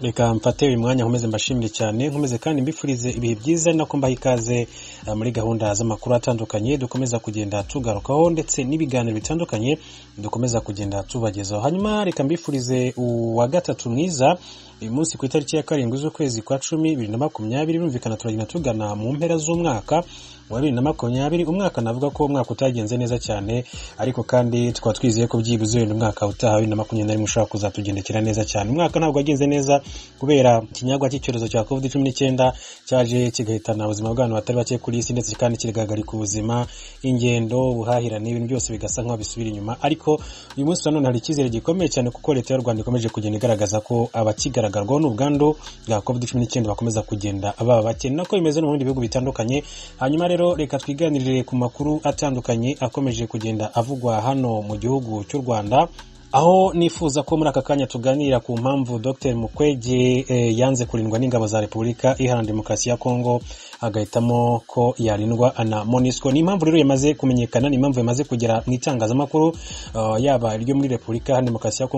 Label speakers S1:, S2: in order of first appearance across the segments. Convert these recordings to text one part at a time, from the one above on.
S1: reka mfate uyu mwanya nkomeze mbashimire cyane nkomeze kandi mbifurize ibihe byiza ni nako mbaha ikaze ah, muri gahunda z'amakuru atandukanye dukomeza kugenda tugarukaho ndetse n'ibiganiro bitandukanye dukomeza kugenda tubagezaho hanyuma reka mbifurize uwa gatatu mwiza uyu munsi ku itariki ya karindwi z'ukwezi kwa cumi bibiri na makumyabiri birumvikana turagenda tugana mu mpera z'umwaka wa bibiri na makumyabiri umwaka navuga ko umwaka utagenze neza cyane ariko kandi tukaba twizeye ko byibuze wenda umwaka utaha wa bibiri na makumyabiri na rimwe ushobora kuzatugendekera neza cyane umwaka ntabwo wagenze neza kubera ikinyagwa cy'icyorezo cya covid cumi n'icyenda cyaje kigahitana ubuzima bw'abantu batari bake kuri isi ndetse kandi kigahagarika ubuzima ingendo ubuhahirane ibintu byose bigasa nk'aho bisubira inyuma ariko uyu munsi nanone hari icyizere gikomeye cyane kuko leta y'u rwanda ikomeje kugenda igaragaza ko abakigaragarwaho n'ubwandu bwa covid cumi n'icyenda bakomeza kugenda baba bake ni nako bimeze no mu bindi bihugu bitandukanye hanyuma rero reka twiganirire ku makuru atandukanye akomeje kugenda avugwa hano mu gihugu cy'u rwanda aho nifuza ko muri aka kanya tuganira ku mpamvu dr mukwege eh, yanze kurindwa n'ingabo za repubulika iharanira demokarasi ya kongo agahitamo ko yarindwa na monisco ni impamvu rero yamaze kumenyekana ni impamvu yamaze kugera mu itangazamakuru uh, yaba iryo muri repubulika iharanira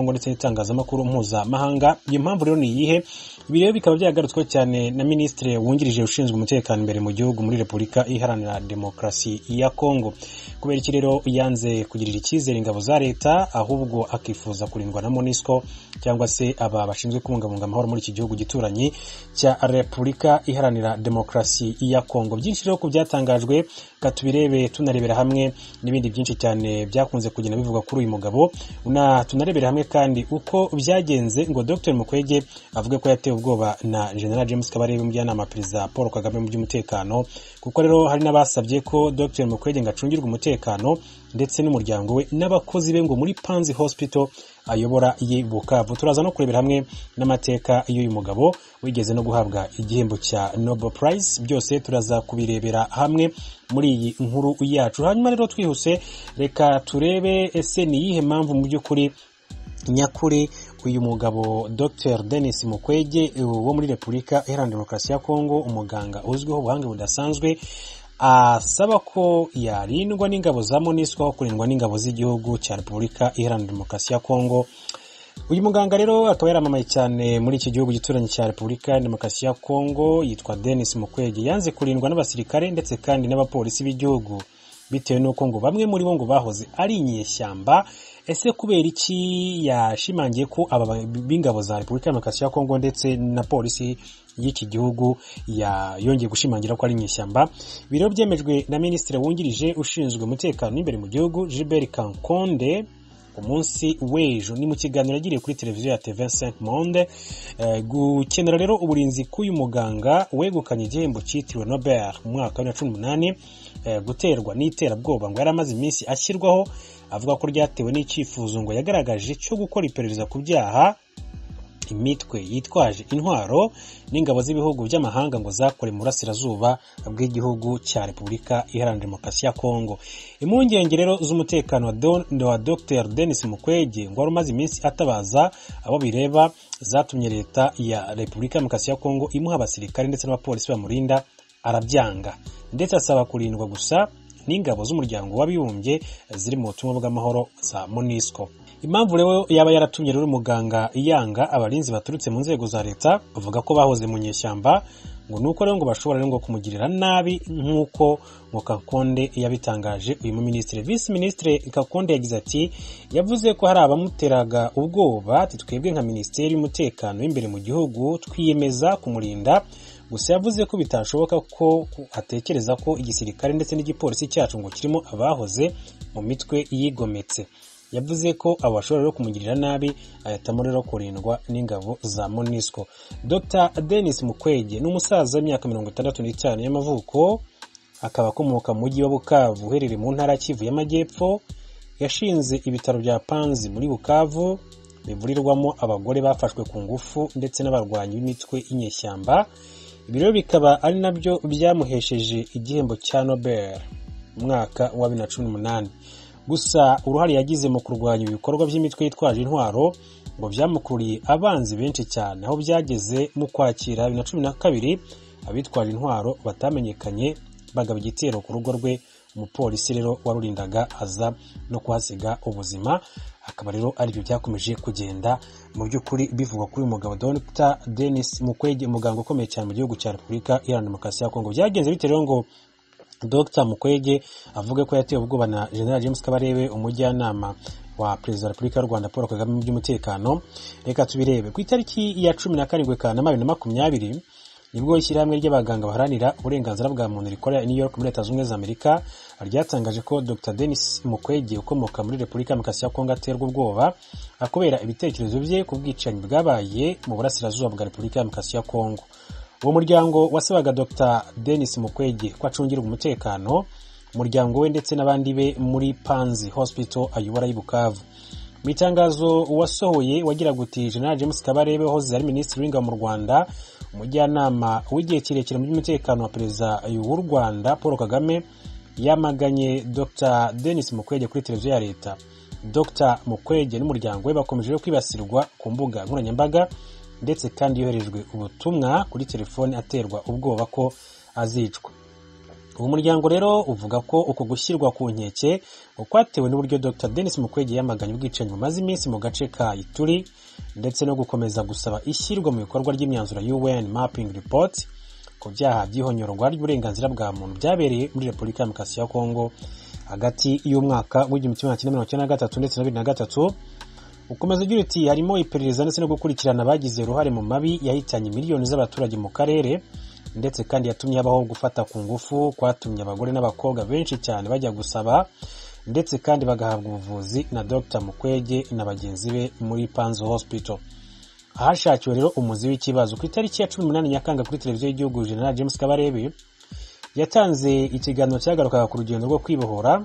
S1: demokarasi ya kongo ndetse n'itangazamakuru mpuzamahanga iyo mpamvu rero ni iyihe ibi rero bikaba byagarutsweho cyane na minisitiri wungirije ushinzwe umutekano imbere mu gihugu muri repubulika iharanira demokarasi ya kongo kubera iki rero yanze kugirira icyizere ingabo za leta ahubwo akifuza kurindwa na monisco cyangwa se aba bashinzwe kubungabunga amahoro muri iki gihugu gituranyi cya repubulika iharanira demokarasi ya kongo byinshi rero ku byatangajwe reka tubirebe tunarebera hamwe n'ibindi byinshi cyane byakunze kugenda bivugwa kuri uyu mugabo Na- tunarebera hamwe kandi uko byagenze ngo dr mukwege avuge ko yatewe ubwoba na general james kabarebe umujyanama wa perezida paul kagame mu by'umutekano kuko rero hari n'abasabye ko dr mukwege ngo acungirwe umutekano ndetse n'umuryango we n'abakozi be ngo muri panzi hospital ayobora ye bukavu turaza no kurebera hamwe n'amateka y'uyu mugabo wigeze no guhabwa igihembo cya nobel prize byose turaza kubirebera hamwe muri iyi nkuru yacu hanyuma rero twihuse reka turebe ese ni iyihe mpamvu mu by'ukuri nyakuri uyu mugabo dr denis mukwege wo muri repubulika iharanira demokarasi ya kongo umuganga uzwiho ubuhanga budasanzwe asaba ko yarindwa n'ingabo za monisco aho kurindwa n'ingabo z'igihugu cya repubulika iharanira demokarasi ya kongo uyu muganga rero akaba yaramamaye cyane muri iki gihugu gituranyi cya repubulika ya demokarasi ya kongo yitwa denis mukwege yanze kurindwa n'abasirikare ndetse kandi n'abapolisi b'igihugu bitewe n'uko ngo bamwe muri bo ngo bahoze ari inyeshyamba ese kubera iki yashimangiye ko aba b'ingabo za repubulika ya demokarasi ya kongo ndetse na polisi y'iki gihugu ya- yongeye gushimangira ko ari inyeshyamba biro byemejwe na minisitiri wungirije ushinzwe umutekano imbere mu gihugu gilbert kankonde ku munsi w'ejo ni mu kiganiro yagiriye kuri televiziyo ya tv saint monde Eh, gukenera rero uburinzi k'uyu muganga wegukanye igihembo cyitiriwe nobel mu mwaka wa bibiri na cumi n'umunani eh, guterwa n'iterabwoba ngo yari amaze iminsi ashyirwaho avuga ko ryatewe n'icyifuzo ngo yagaragaje cyo gukora iperereza ku byaha imitwe yitwaje intwaro n'ingabo z'ibihugu by'amahanga ngo zakore mu burasirazuba bw'igihugu cya repubulika iharanira demokarasi ya kongo impungenge rero z'umutekano wa Don- wa dr denis mukwege ngo wari umaze iminsi atabaza abo bireba zatumye leta ya repubulika ya demokarasi ya kongo imuha abasirikare ndetse n'abapolisi bamurinda arabyanga ndetse asaba kurindwa gusa n'ingabo z'umuryango w'abibumbye ziri mu butumwa bw'amahoro za monisco impamvu rero yaba yaratumye rero muganga yanga abarinzi baturutse mu nzego za leta bavuga ko bahoze mu nyeshyamba ngo ni uko rero ngo bashobora rero ngo kumugirira nabi nk'uko ngo kakonde yabitangaje uyu muminisitiri visi minisitiri kakonde yagize ati yavuze ko hari abamuteraga ubwoba ati twebwe nka minisiteri y'umutekano w'imbere mu gihugu twiyemeza kumurinda gusa yavuze ko bitashoboka ko ko atekereza ko igisirikare ndetse n'igipolisi cyacu ngo kirimo abahoze mu mitwe yigometse yavuze ko abo bashobora rero kumugirira nabi ahitamo rero kurindwa n'ingabo za monisco dr denis mukwege ni umusaza w'imyaka mirongo itandatu n'itanu y'amavuko akaba akomoka mu mujyi wa bukavu uherereye mu ntara ya kivu y'amajyepfo yashinze ibitaro bya panzi muri bukavu bivurirwamo abagore bafashwe ku ngufu ndetse n'abarwanyi b'imitwe y'inyeshyamba ibi rero bikaba ari nabyo byamuhesheje igihembo cya nobel mu mwaka wa bibiri na cumi n'umunani gusa uruhare yagize mu kurwanya ibikorwa by'imitwe yitwaje intwaro ngo byamukuriye abanzi benshi cyane aho byageze mu kwakira bibiri na cumi na kabiri abitwaje intwaro batamenyekanye bagaba igitero ku rugo rwe umupolisi rero warurindaga aza no kuhasiga ubuzima akaba rero aribyo byakomeje kugenda mu by'ukuri bivugwa kuri uyu mugabo Dr Denis Mukwege umuganga ukomeye cyane mu gihugu cya Repubulika Iharanira Demokarasi ya Kongo byagenze bitewe rero ngo Dr Mukwege avuga ko yatewe ubwoba na General James Kabarebe umujyanama wa perezida wa repubulika y'u rwanda paul kagame mu by'umutekano reka tubirebe ku itariki ya cumi na karindwi kanama bibiri na makumyabiri nibwo ishyirahamwe ry'abaganga baharanira uburenganzira bwa muntu rikorera i new york muri leta zunze ubumwe za amerika ryatangaje ko dr denis mukwege ukomoka muri repubulika ya demokarasi ya kongo aterwa ubwoba kubera ibitekerezo bye ku bwicanyi bwabaye mu burasirazuba bwa repubulika ya demokarasi ya kongo uwo muryango wasabaga dr denis mukwege ko acungirwa umutekano umuryango we ndetse n'abandi be muri panzi hospital ayobora y'i bukavu mu itangazo wasohoye wagira guti general james kabarebe wahoze ari minisitiri w'ingabo mu rwanda umujyanama w'igihe kirekire mu by'umutekano wa perezida w'u rwanda paul kagame yamaganye dr denis mukwege kuri televiziyo ya leta dr mukwege n'umuryango we bakomeje kwibasirwa ku mbuga nkoranyambaga ndetse kandi yoherejwe ubutumwa kuri telefone aterwa ubwoba ko azicwa uwo muryango rero uvuga ko uko gushyirwa ku nkeke kwatewe n'uburyo dr denis mukwege yamaganye ubwicanyi bumaze iminsi mu gace ka ituri ndetse no gukomeza gusaba ishyirwa mu bikorwa ry'imyanzuro un mapping report ku byaha by'ihonyorwa ry'uburenganzira bwa muntu byabereye muri repubulika ya demokarasi ya kongo hagati y'umwaka w'igihumbi kimwe magana cyenda na gatatu ndetse na bibiri na gatatu ukomeza ugira uti harimo iperereza ndetse no gukurikirana abagize uruhare mu mabi yahitanye miliyoni z'abaturage mu karere ndetse kandi yatumye habaho gufata ku ngufu kwatumye abagore n'abakobwa benshi cyane bajya gusaba ndetse kandi bagahabwa ubuvuzi na Dr mukwege na bagenzi be muri panzo hospital ahashakiwe rero umuzi w'ikibazo ku itariki ya cumi n'umunani nyakanga kuri televiziyo y'igihugu general james kabarebe yatanze ikiganiro cyagarukaga ku rugendo rwo kwibohora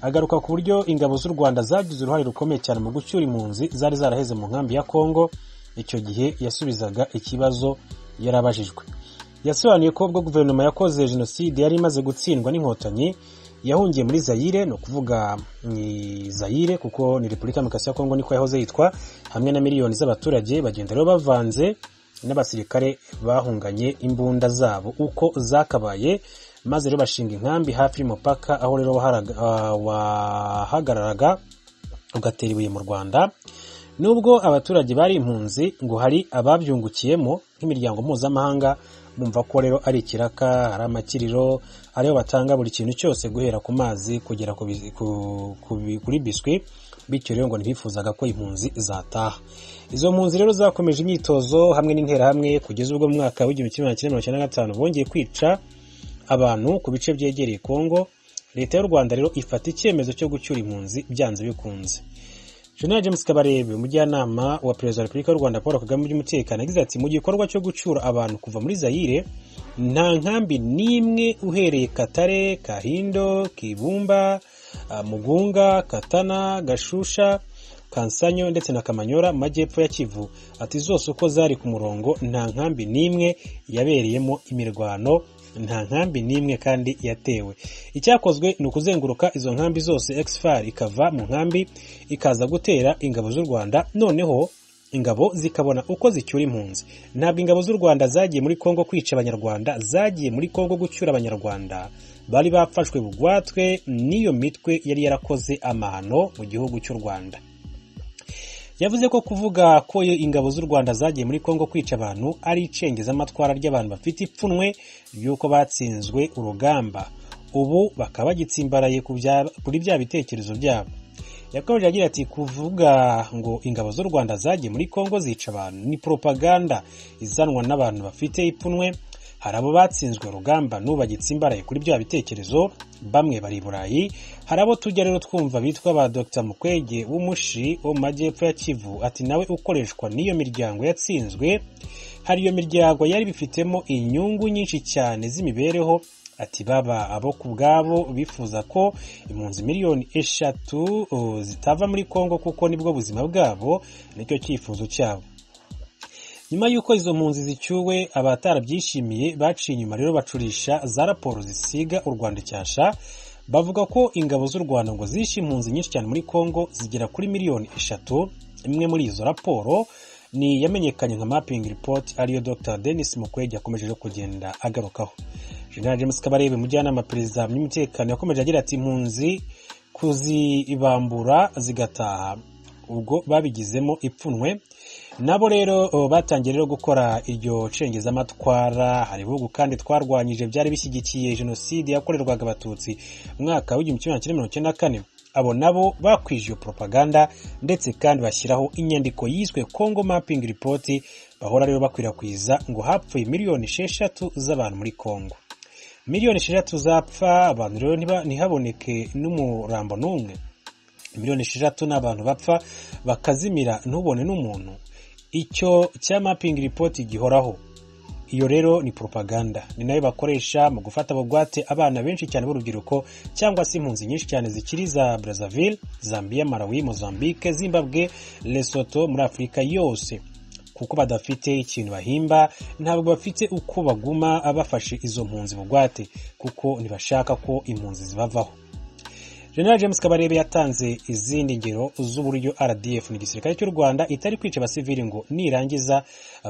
S1: agaruka ku buryo ingabo z'u rwanda zagize uruhare rukomeye cyane mu gucyura impunzi zari zaraheze mu nkambi ya kongo icyo gihe yasubizaga ikibazo yarabajijwe yasobanuye ko ubwo guverinoma yakoze jenoside yari imaze gutsindwa n'inkotanyi yahungiye muri zayire ni ukuvuga ni zayire kuko ni repubulika ya demokarasi ya kongo niko yahoze yitwa hamwe na miliyoni z'abaturage bagenda rero bavanze n'abasirikare bahunganye imbunda zabo uko zakabaye maze rero bashinga inkambi hafi y'umupaka aho rero wahagararaga ugatera ibuye mu rwanda nubwo abaturage bari impunzi ngo hari ababyungukiyemo nk'imiryango mpuzamahanga bumva ko rero ari ikiraka hari amakiriro ariho batanga buri kintu cyose guhera ku mazi kugera kuri biswi bityo rero ngo ntibifuzaga ko impunzi zataha izo mpunzi rero zakomeje imyitozo hamwe n'interahamwe kugeza ubwo mu mwaka w'igihumbi kimwe magana cyenda mirongo icyenda na gatanu bongeye kwica abantu ku bice byegereye kongo leta y'u rwanda rero ifata icyemezo cyo gucyura impunzi byanze bikunze General James Kabarebe umujyanama wa perezida wa Repubulika y'u Rwanda Paul Kagame mu by'umutekano yagize ati mu gikorwa cyo gucyura abantu kuva muri Zaire nta nkambi n'imwe uhereye Katare, Kahindo, Kibumba, Mugunga, Katana, Gashusha, Kansanyo ndetse na Kamanyora mu majyepfo ya Kivu ati zose uko zari ku murongo nta nkambi n'imwe yabereyemo imirwano nta nkambi n'imwe kandi yatewe icyakozwe ni ukuzenguruka izo nkambi zose exfar ikava mu nkambi ikaza gutera ingabo z'u rwanda noneho ingabo zikabona uko zicyura impunzi ntabwo ingabo z'u rwanda zagiye muri kongo kwica abanyarwanda zagiye muri kongo gucyura abanyarwanda bari bafashwe bugwatwe n'iyo mitwe yari yarakoze amahano mu gihugu cy'u rwanda yavuze ko kuvuga ko ingabo z'u rwanda zagiye muri kongo kwica abantu ari icengezamatwara ry'abantu bafite ipfunwe ry'uko batsinzwe urugamba ubu bakaba bagitsimbaraye kuri bya bitekerezo byabo yakomeje agira ati kuvuga ngo ingabo z'u rwanda zagiye muri kongo zica abantu ni poropaganda izanwa n'abantu bafite ipfunwe hari abo batsinzwe urugamba n'ubu bagitsimbaraye kuri bya bitekerezo bamwe bari i burayi hari abo tujya rero twumva bitwa ba dr mukwege w'umushi wo mu majyepfo ya kivu ati nawe ukoreshwa n'iyo miryango yatsinzwe hari iyo miryango yari bifitemo inyungu nyinshi cyane z'imibereho ati baba abo ku bwabo bifuza ko impunzi miliyoni eshatu zitava muri kongo kuko nibwo buzima bwabo nicyo cyifuzo cyabo nyuma y'uko izo mpunzi zicyuwe abatarabyishimiye baciye inyuma rero bacurisha za raporo zisiga u rwanda icyasha bavuga ko ingabo z'u rwanda ngo zishe impunzi nyinshi cyane muri kongo zigera kuri miliyoni eshatu imwe muri izo raporo ni yamenyekanye nka mapping report ariyo dr denis mukwege yakomeje kugenda agarukaho general james kabarebe umujyanama perezida by'umutekano yakomeje agira ati impunzi kuzibambura zigataha ubwo babigizemo ipfunwe nabo rero o, batangiye rero gukora iryo cengezamatwara hari ibihugu kandi twarwanyije byari bishyigikiye jenoside yakorerwaga abatutsi mu mwaka w'igihumbi kimwe magana cyenda mirongo icyenda na kane abo nabo bakwije iyo propaganda ndetse kandi bashyiraho inyandiko yiswe congo mapping report bahora rero bakwirakwiza ngo hapfuye miliyoni esheshatu z'abantu muri congo miliyoni esheshatu zapfa abantu rero ntiba- ntihaboneke n'umurambo n'umwe miliyoni esheshatu ni abantu bapfa bakazimira ntubone n'umuntu icyo cya mapping report gihoraho iyo rero ni propaganda ni nayo bakoresha mu gufata bugwate abana benshi cyane b'urubyiruko cyangwa se impunzi nyinshi cyane zikiri za brazzaville zambia malawi mozambique zimbabwe lesotho muri afurika yose kuko badafite ikintu bahimba ntabwo bafite uko baguma bafashe izo mpunzi bugwate kuko ntibashaka ko impunzi zibavaho General James Kabarebe yatanze izindi ngero z'uburyo RDF ni igisirikare cy'u Rwanda itari kwica abasivili ngo nirangiza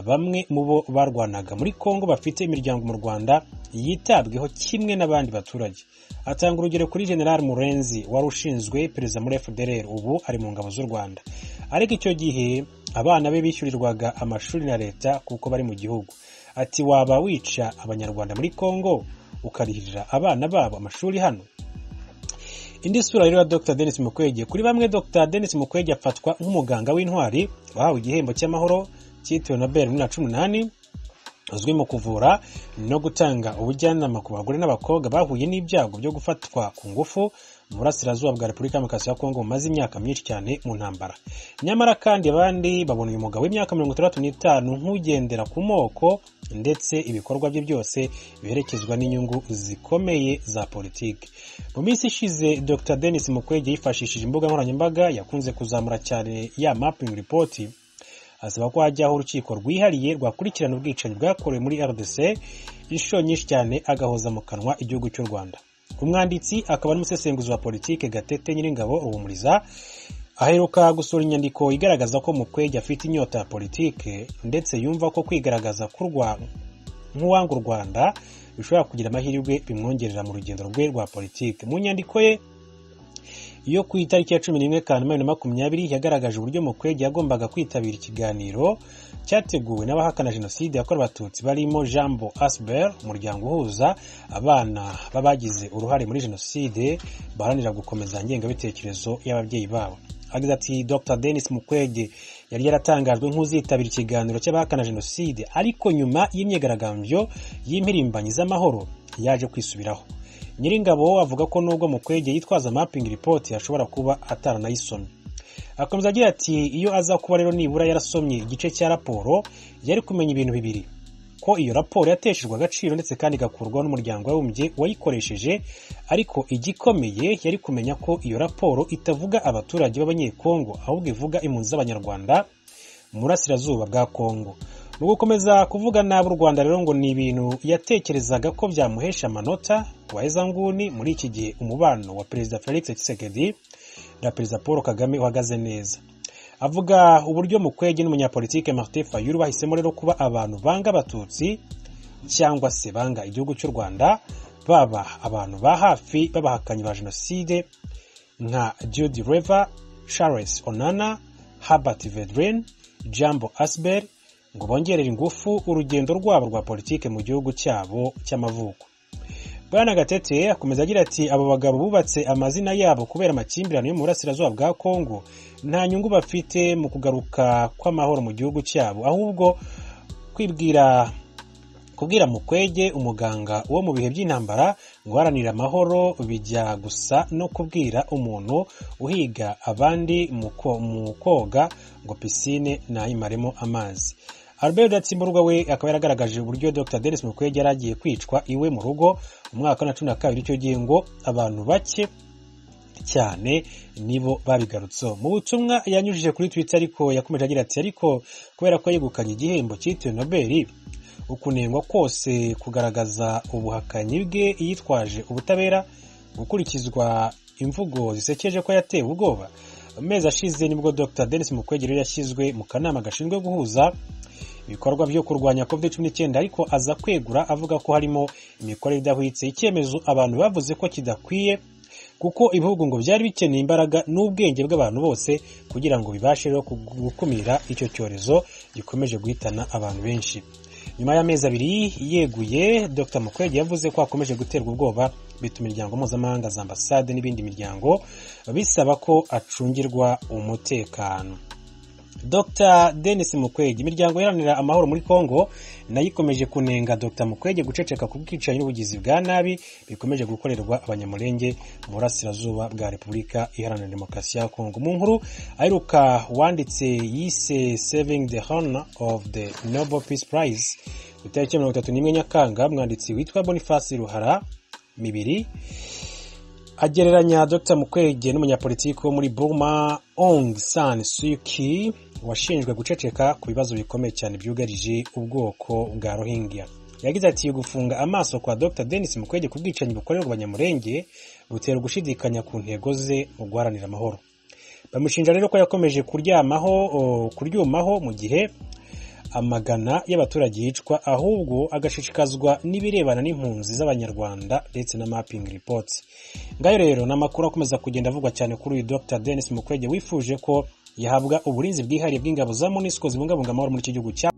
S1: bamwe mu bo barwanaga muri Kongo bafite imiryango mu Rwanda yitabweho kimwe n'abandi baturage. Atanga urugero kuri General Murenzi wari ushinzwe perezida muri FDLR ubu ari mu ngabo z'u Rwanda. Ariko icyo gihe abana be bishyurirwaga amashuri na leta kuko bari mu gihugu. Ati waba wica abanyarwanda muri Kongo ukarihirira abana babo amashuri hano indi sura rero ya Dr Denis Mukwege kuri bamwe Dr Denis Mukwege afatwa nk'umuganga w'intwari wahawe igihembo cy'amahoro cyitiriwe Nobel muri bibiri na cumi n'umunani uzwi mu kuvura no gutanga ubujyanama ku bagore n'abakobwa bahuye n'ibyago byo gufatwa ku ngufu mu burasirazuba bwa repubulika demokarasi ya kongo bumaze imyaka myinshi cyane mu ntambara nyamara kandi abandi babona uyu mugabo w'imyaka mirongo itandatu n'itanu nk'ugendera ku moko ndetse ibikorwa bye byose biherekezwa n'inyungu zikomeye za politiki mu minsi ishize dr denis mukwege yifashishije imbuga nkoranyambaga yakunze kuzamura cyane ya mapping report asaba ko hajyaho urukiko rwihariye rwakurikirana ubwicanyi bwakorewe muri rdc inshuro nyinshi cyane agahoza mu kanwa igihugu cy'u rwanda umwanditsi akaba n'umusesenguzi wa politike gatete nyiringabo ruhumuriza aheruka gusura inyandiko igaragaza ko mukwege afite inyota ya politike ndetse yumva ko kwigaragaza kurwa nk'uwanga u rwanda bishobora kugira amahirwe bimwongerera mu rugendo rwe rwa politike mu nyandiko ye yo ku itariki ya cumi n'imwe kanama bibiri na makumyabiri yagaragaje uburyo mukwege yagombaga kwitabira ikiganiro cyateguwe n'abahakana jenoside yakorewe abatutsi barimo jambo asber umuryango uhuza abana b'abagize uruhare muri jenoside baharanira gukomeza ingengabitekerezo y'ababyeyi babo agize ati dr denis mukwege yari yaratangajwe nk'uzitabira ikiganiro cy'abahakana jenoside ariko nyuma y'imyigaragambyo y'impirimbanyi z'amahoro yaje kwisubiraho nyiringabo avuga ko nubwo mukwege yitwaza mapping report ashobora kuba ataranayisomye akomeza agira ati iyo aza kuba rero nibura yarasomye igice cya raporo yari kumenya ibintu bibiri ko iyo raporo yateshejwe agaciro ndetse kandi igakurwaho n'umuryango w'abibumbye wayikoresheje ariko igikomeye yari kumenya ko iyo raporo itavuga abaturage b'abanyekongo ahubwo ivuga impunzi z'abanyarwanda mu burasirazuba bwa kongo mu gukomeza kuvuga nabi u rwanda rero ngo ni ibintu yatekerezaga ko byamuhesha amanota waheza nguni muri iki gihe umubano wa perezida felix tshisekedi na perezida paul kagame uhagaze neza avuga uburyo mukwege n'umunyapolitike martin fayulu bahisemo rero kuba abantu banga abatutsi cyangwa se banga igihugu cy'u rwanda baba abantu ba hafi b'abahakanyi ba jenoside nka judy rever charles onana herbert vedrin jambo asber ngo bongerere ingufu urugendo rwabo rwa politike mu gihugu cyabo cy'amavuko bwana gatete akomeza agira ati abo bagabo bubatse amazina yabo kubera amakimbirane yo mu burasirazuba bwa kongo nta nyungu bafite mu kugaruka kw'amahoro mu gihugu cyabo ahubwo kwibwira kubwira mukwege umuganga wo mu bihe by'intambara guharanira amahoro bijya gusa no kubwira umuntu uhiga abandi mu ko- mu koga ngo pisine nayimaremo amazi albert rudatsimburwa we akaba yaragaragaje uburyo dr denis mukwege yari agiye kwicwa iwe mu rugo mu mwaka wa cumi na kabiri icyo gihe ngo abantu bake cyane nibo babigarutseho mu butumwa yanyujije kuri twitter ariko yakomeje agira ati ariko kubera ko yegukanye igihembo cyitiriwe nobeli ukunengwa kose kugaragaza ubuhakanyi bwe yitwaje ubutabera gukurikizwa imvugo zisekeje ko yatewe ubwoba amezi ashize nibwo dr denis mukwege rero yashyizwe mu kanama gashinzwe guhuza ibikorwa byo kurwanya covid cumi n'icyenda ariko aza kwegura avuga ko harimo imikorere idahwitse icyemezo abantu bavuze ko kidakwiye kuko ibihugu ngo byari bikeneye imbaraga n'ubwenge bw'abantu bose kugira ngo bibashe rero gukumira icyo cyorezo gikomeje guhitana abantu benshi nyuma y'amezi abiri yeguye dr mukwege yavuze ko hakomeje guterwa ubwoba bituma imiryango mpuzamahanga za ambasade n'ibindi miryango bisaba ko acungirwa umutekano dr denis mukwege imiryango iharanira amahoro muri congo nayo ikomeje kunenga dr mukwege guceceka ku bwicanyi n'ubugizi bwa nabi bikomeje gukorerwa abanyamurenge mu burasirazuba bwa repubulika iharanira demokarasi ya congo mu nkuru aheruka wanditse yise saving the honor of the nobel peace prize ku itariki mirongo itatu n'imwe nyakanga umwanditsi witwa boniface ruhara mibiri agereranya dr mukwege n'umunyapolitiki wo muri burma ong san suki washinjwe guceceka ku bibazo bikomeye cyane byugarije ubwoko bwa rohingya yagize ati gufunga amaso kwa dr denis mukwege ku bwicanyi bukorerwa abanyamurenge butera gushidikanya ku ntego ze mu guharanira amahoro bamushinja rero ko yakomeje kuryamaho kuryumaho mu gihe amagana y'abaturage yicwa ahubwo agashishikazwa n'ibirebana n'impunzi z'abanyarwanda ndetse na mapping report ngayo rero ni amakuru akomeza kugenda avugwa cyane kuri uyu dr denis mukwege wifuje ko yahabwa uburinzi bwihariye bw'ingabo za monisco zibungabunga amahoro muri iki gihugu cya